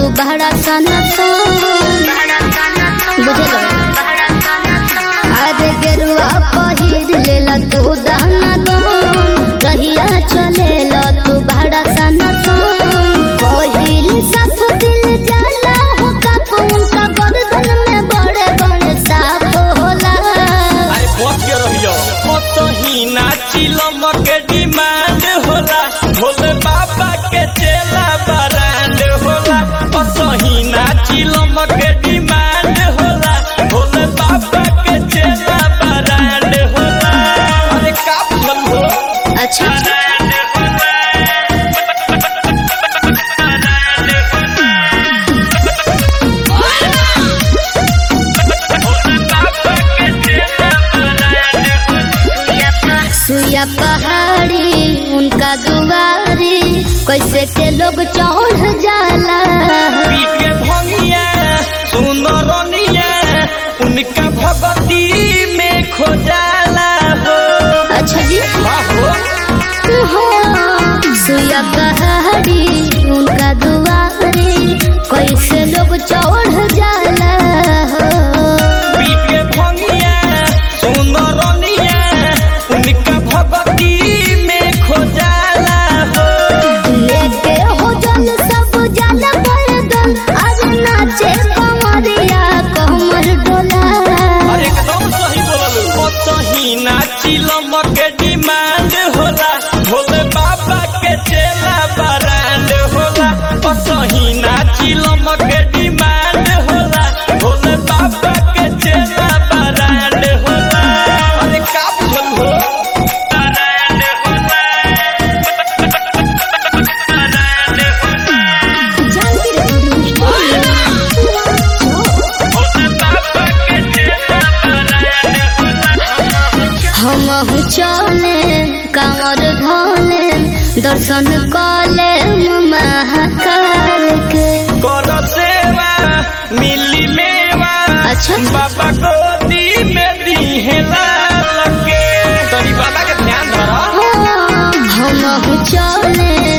तू बड़ा सना बुझल अरे गेरुआ पहिर लेला तू दाना दो कहिया चलेला तू बड़ा सना पहिल सब दिल जाला हो का कौन का गर्दन में बड़े बड़े साप होला अरे पहुंच के रहियो कतही नाचिलम के डिमांड होला भोले बाबा के चेला बरांड होला कतही नाचिलम के डिमांड होला भोले बाबा के चेला बरांड होला अरे का बुझल हो अच्छा सुया पहाड़ी उनका दुआरी कैसे के लोग चढ़ जाला पी के भंगिया सुनरनिया उनका भगती में खोजाला हो अच्छा जी बाहो हाँ, सुया पहाड़ी उनका दुआरी कैसे लोग चढ़ जाला हो पी के भंगिया सुनरनिया उनका भगती में खोजाला हो लेके हो जल सब जल बरदन आज नाचे कमरिया कमर डोला अरे एकदम सही बोलल कतही नाचिलम के डिमांड होला भोले बाबा के चेला बरांड होला कतही नाचिलम के डिमांड होला भोले बाबा के चेला बरांड होला अरे का बुझल हो बरांड होला बरांड भोले बाबा के चेला बरांड हम चले कमर धोले दर्शन कले महाकाल के कर सेवा मिली मेवा अच्छा। बाबा गोदी में दीहे लाल के तोरी बाबा के ध्यान धर हम चले